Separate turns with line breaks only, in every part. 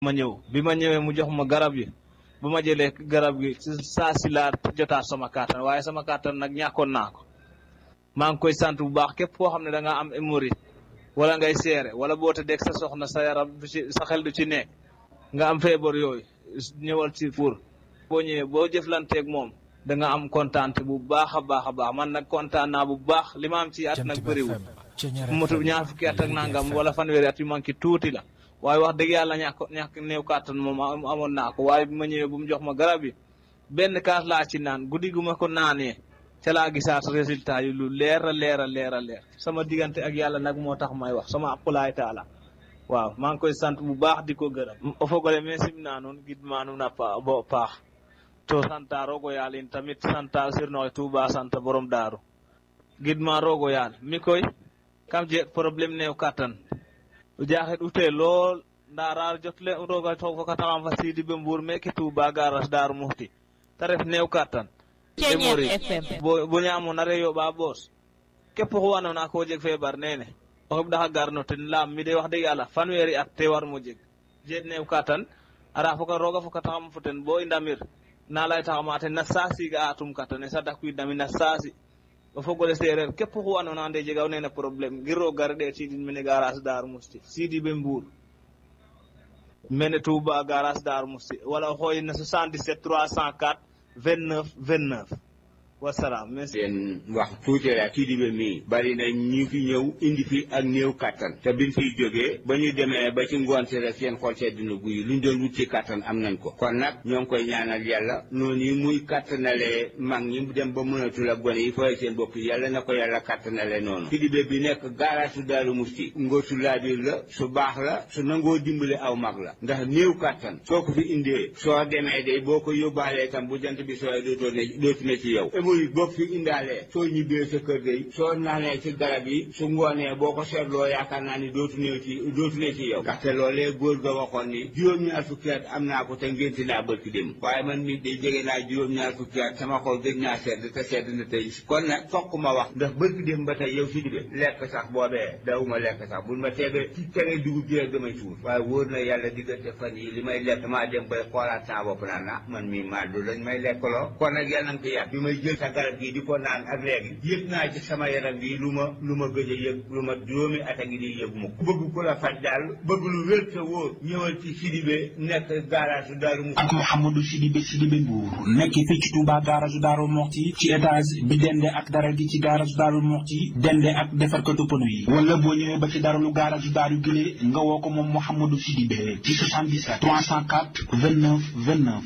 ma ñëw bi ma ñëwee mu jox ma garab yi bu ma jëlee garab gi saa si laa jotaat sama kàttan waaye sama kàttan nag ñàkkoon naa ko maa ngi koy sant bu baax képp koo xam ne da nga am hémorroïde wala ngay seere wala boo te dégg sa soxna sa yaram du ci sa xel du ci nekk nga am feebar yooyu ñëwal ci pour boo ñëwee boo jëflanteeg moom da nga am kontaan bu baax a baax a baax man nag kontaan naa bu baax li ma am ci at nag bëriwul motu ñaar fukki at ak nangam wala fanweeri at yu manqué tuuti la waaye wax dëgg yàlla ñàkk ñàkk néew kàttan moom amoon naa ko waaye bi ma ñëwee bu mu jox ma garab yi benn kaas laa ci naan guddi gu ma ko naanee ca laa gisaat résultat yi lu leer a leer a leer a leer sama diggante ak yàlla nag moo tax may wax sama aqulaay taala waaw maa ngi koy sant bu baax di ko gërëm o fogole me simna nuun gidma nuun a bo paax to santa rogo yaal in tamit santa sirnoxe Tuuba santa borom daaru gidma rogo yaal mi koy kam jeg problème néew kàttan o jaaxet ute lool ndaara jotle roga to fokataxam fa siidi be mbuur meke Tuuba garas daaru muxti te ref néew kàttan bo ñaamo nare yoɓa boos képp xu andoona ko jeg feebar nene o xeɓ ɗaxa garno ten laam mi de wax dëgg yàlla fanweeri at te war mo jeg jeet neew katan ara foka roga foka taxam fo ten bo i ndamir na lay taxama ten na saasi ga atum katane sa dakwiid ndami na saasi o fogole seereer képp xu andoona ande jegaw nene problème ngir roog gar ɗeet sidin mene garage Darou Mousti sidi be Mbour mene Touba garage Darou Mousti wala o xooyin na 77 304 29 29 wasalaam merci.
leen wax tuuti rek kii di ba mii bari na ñu fi ñëw indi fi ak néew kattan te biñ fiy jógee ba ñu demee ba ci ngoon si rek seen xol sedd na guy luñ doon wut ci kattan am nañ ko kon nag ñoo ngi koy ñaanal yàlla noonu yi muy kattanalee mag ñi dem ba mënatul ak gone yi fooy seen bopp yàlla na ko yàlla kattanalee noonu kii di ba bi nekk garage su Daaru Musti ngóor su laabiir la su baax la su nangoo dimbale aw mag la ndax néew kattan soo ko fi indee soo demee de boo ko yóbbaalee tam bu jant bi sooy dootoo ne dootu ne ci yow muy boo fi indaalee soo ñibbee sa kër day soo naanee ci garab yi su ngoonee boo ko seetloo yaakaar naa ni dootu ne ci dootu ne ci yow ndaxte loolee góor ga waxoon ni juróom-ñaar fukki at am naa ko te ngénti naa bërki dem waaye man mi day jege naa juróom-ñaar fukki at sama xol gëj naa sedd te sedd na tey kon nag fokk ma wax ndax bërki dem ba tey yow si dibe lekk sax boobee dawuma lekk sax buñ ma teebee ci tere dugub ji rek damay suur waaye wóor na yàlla diggante fan yi li may lekk maa dem bay xoolaat saa bopp naan na man mi maa du lañ may lekkaloo kon nag yàlla nga ko yàgg bi may jël sa garab gi di ko naan ak léegi yëg naa ci sama yaram bi lu ma lu ma gëj a yëg lu ma juróomi at a ngi di yëg mu ko bëgg ku la faj daal bëgg lu wér te wóor ñëwal ci Sidibé nekk garage Daaru Muxti
ak Mouhamadou Sidibé Sidibé Mbour nekk fii ci Touba garage Daaru Muxti ci étage bi dende ak dara gi ci garage Daaru Muxti dende ak defarkatu pneu yi wala boo ñëwee ba ci daralu garage Daaru Gile nga woo ko moom Mouhamadou Sidibé ci 77 304 29 29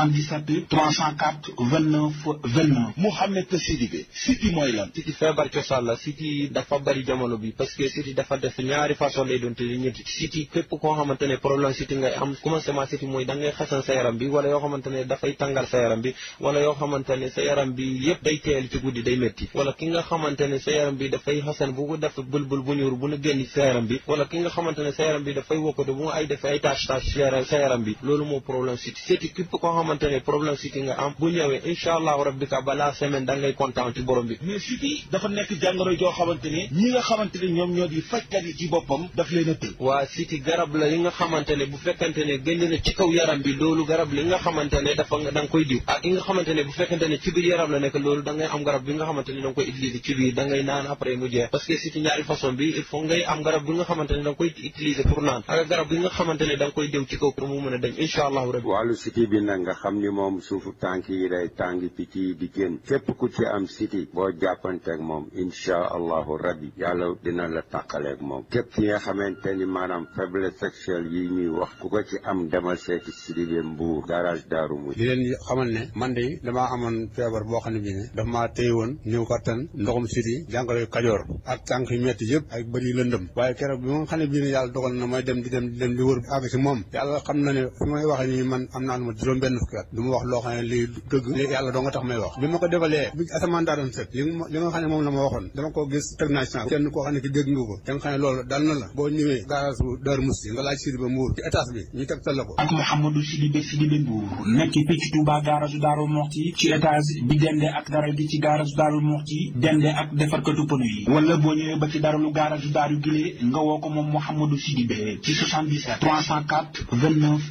77 304 29 29
Mouhamed Sidibé siti mooy lan
siti feebar cosaan la siti dafa bari jamono bi parce que siti dafa def ñaari façon lay doon te ñetti siti képp koo xamante ne problème siti ngay am commencement siti mooy da ngay xasan sa yaram bi wala yoo xamante ne dafay tàngal sa yaram bi wala yoo xamante ne sa yaram bi yëpp day teel ci guddi day métti wala ki nga xamante ne sa yaram bi dafay xasan bu ko def bulbul bu ñuur bu na génn sa yaram bi wala ki nga xamante ne sa yaram bi dafay wokkatu bu nga ay def ay tâche tâche sa yaram bi loolu moo problème siti siti képp koo xamante ne problème siti nga am bu ñëwee incha allahu rabbi ka balaa semaine da ngay kontaan ci borom bi
mais siti dafa nekk jàngoro joo xamante ne ñi nga xamante ne ñoom ñoo di fajkat yi ci boppam daf leen a tëj
waa siti garab la yi nga xamante ne bu fekkante ne génn na ci kaw yaram bi loolu garab li nga xamante ne dafa da nga koy diw ak yi nga xamante ne bu fekkante ne ci biir yaram la nekk loolu da ngay am garab bi nga xamante ne da nga koy utiliser ci biir da ngay naan après mu jeex parce que siti ñaari façon bi il faut ngay am garab bi nga xamante ne da nga koy utiliser pour naan ak garab bi nga xamante ne da nga koy diw ci kaw pour mu mën a dem incha allahu rabbi
wàllu siti bi nag nga xam ni moom suufu tànk yi day tàngi picc yi di génn képp ku ci am siti boo jàppanteeg moom inchaa allahu rabbi yàlla dina la tàqaleeg moom képp ki nga xamante ni maanaam faiblesse sexuelle yi ñuy wax ku ko ci am demal seeti Sidibé Mbour garage Daaru Muxti
di leen xamal ne man de damaa amoon feebar boo xam ne bii ne dafa maa téye woon ñëw kattan ndoxum siti jàngoro kajoor ak tànk yu metti yëpp ak bëri lëndëm waaye keroog bi ma xam ne bii ne yàlla dogal na may dem di dem di dem di wër àgg si moom yàlla xam na ne fi may waxee nii man am naa lu ma juróom benn fukki at du ma wax loo xam ne lii dëgg yàlla doo nga tax may wax bi ma ko defalee bi asamaan daa doon set li nga li nga xam ne moom la ma waxoon dama ko gis teg naa ci naa kenn koo xam ne ki dégg nga ko da nga xam ne loolu dal na la boo ñëwee garage bu Daaru Musti nga laaj Sidibé Mbuur ci étage bi ñu teg la ko
ak Mouhamadou Sidibé Sidibé Mbuur nekk fii ci Touba garage Daaru Muxti ci étage bi dende ak dara gi ci garage Daaru Muxti dende ak defarkatu pneu yi wala boo ñëwee ba ci daralu garage Daaru Gile nga woo ko moom Mouhamadou Sidibé ci 77 304 29